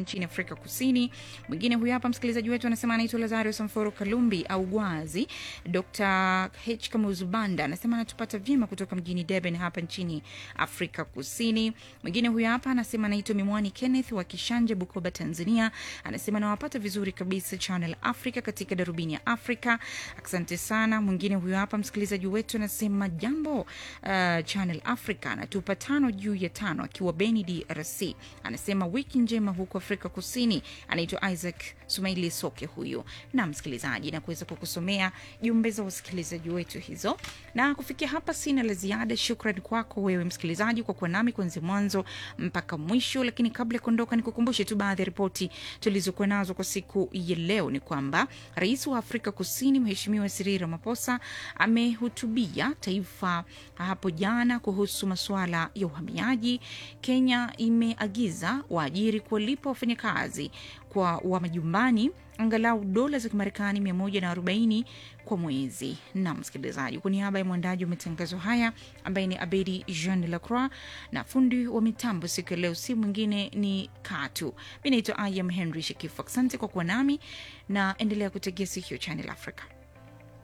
nchini Afrika Kusini. Mwingine huyu hapa msikilizaji wetu anasema anaitwa Lazario Samforo Kalumbi au Gwazi. Dr H Kamuzubanda anasema anatupata vyema kutoka mjini Durban hapa nchini Afrika Kusini. Mwingine huyu hapa anasema anaitwa Mimwani Kenneth wa Kishanje, Bukoba, Tanzania. Anasema anawapata vizuri kabisa Channel Africa katika darubini ya Afrika. Asante sana. Mwingine huyu hapa msikilizaji wetu anasema jambo, uh, Channel Africa, anatupa tano juu ya tano akiwa Beni, DRC. Anasema wiki njema huko Afrika Kusini. Anaitwa Isaac Sumaili Soke huyu na msikilizaji, na kuweza kukusomea jumbe za wasikilizaji wetu hizo. Na kufikia hapa sina la ziada. Shukran kwako wewe msikilizaji kwa kuwa nami kuanzia mwanzo mpaka mwisho. Lakini kabla ya kuondoka, nikukumbushe tu baadhi ya ripoti tulizokuwa nazo kwa siku ya leo. Ni kwamba rais wa Afrika Kusini Mheshimiwa Cyril Ramaphosa amehutubia taifa hapo jana kuhusu masuala ya uhamiaji. Kenya imeagiza waajiri kuwalipa wafanyakazi kwa wa majumbani angalau dola za Kimarekani 140 kwa mwezi. Na msikilizaji, kwa niaba ya mwandaji wa matangazo haya ambaye ni Abedi Jean Lacroix na fundi wa mitambo siku ya leo si mwingine ni Katu. Mi naitwa I am Henry Shekifu. Asante kwa kuwa nami na endelea kutegea sikio Channel Africa.